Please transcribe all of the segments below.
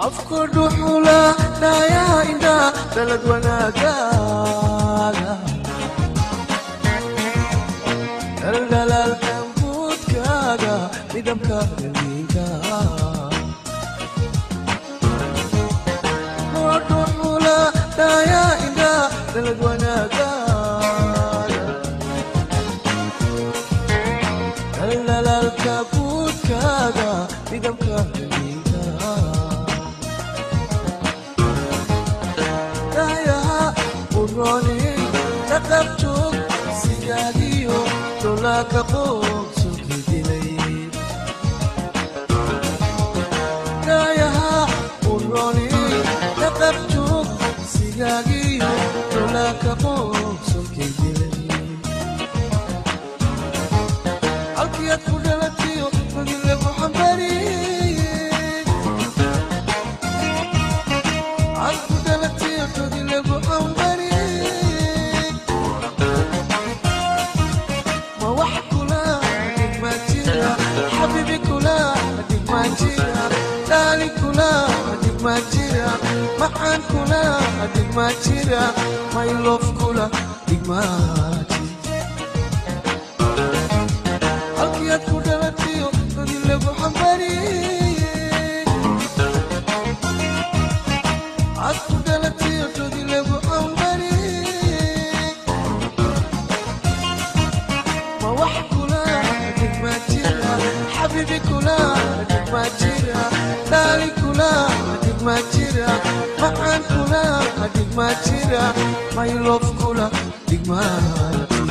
afku dhuxula dhayaa indhaa dalad wanaagaaga dhaldhalaalka guudkaaga midabka daliinka dhuxula dhayaa indhaa dalad wanaagaaga dhaldhalaalka guudkaaga midabka daliinka dhayaha uroni dhaqabjoog sigaadiyo dholaaka qoobsuki dilay dhayaha uroni dhaqabjoog sigaagiyo dholaaka qoobsuki dilay halkiyaad ku dhalatiyo madile ku xambariyey aad ku dhalatiyo madile ku xambariyey ma wax kula dhigma jira xabiibi kula dhigma jira dhaali kula dhigma jira macaan kula dhigma jira maylof kula dhigma jira halkiyaad ku dhalatiyo dadi lagu xambariyey aad ku dhalatiyo dadi lagu xambariyey ma wax kula dhigma jira xabiibi kula dhigma jira dhaali kula dhigma jira macaan kula dhigma jira maylof kula dhigma jira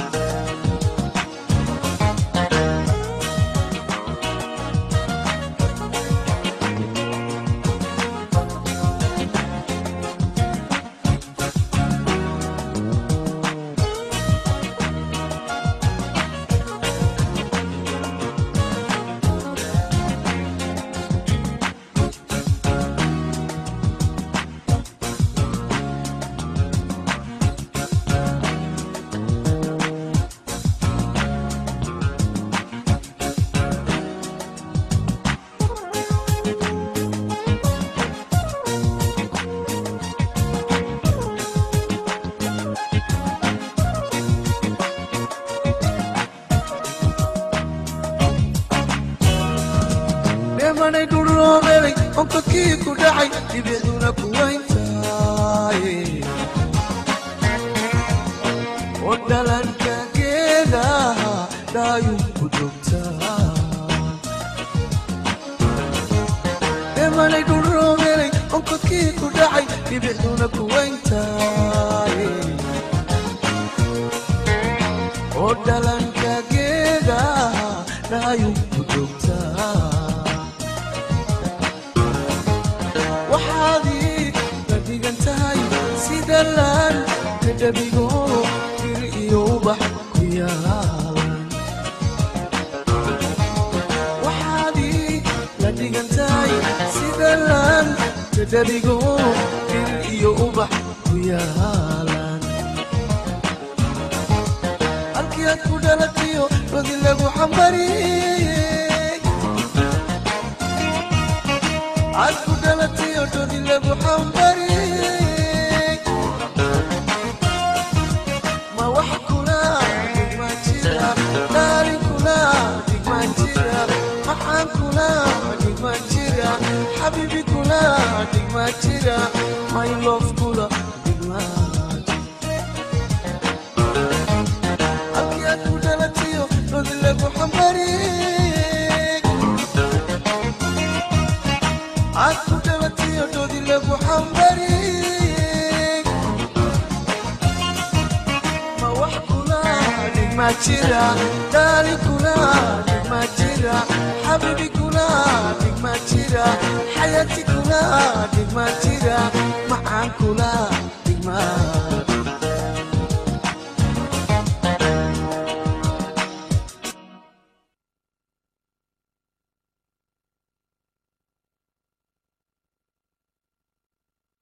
dheemanay dhuloobeelay onkadkii ku dhacay dhibicduna ku wayntaay oo dhalanka geedaha dhaayun ku joogtaa dheemanay dhuloobeelay onkadkii ku dhacay dhibicduna ku wayntaay oo dhalanka geedaha dhaayun ku joogtaa waxaadii la dhigan tahay sida laan kadhabigo bir iyo ubax ku yaalan waxaadii la dhigan tahay sida laan kadhabigo bir iyo ubax ku yaalan halkii aad ku dhalatiyo rodi lagu xambariyey aad ku dhalatiyo rodi lagu xambariyey ma wax kula dhigma jira dhaali kula dhigma jira maxaan kula dhigma jira xabiibi kula dhigma jira my love kula dhigma halkii aad ku dhalatiyo rodi lagu xambariyey aad ku dhalatiyo rodi lagu xambariyey ma wax kula dhigma jira dhaali kula dhigma jira xabiibi kula dhigma jira xayaati kula dhigma jira macaan kula dhigma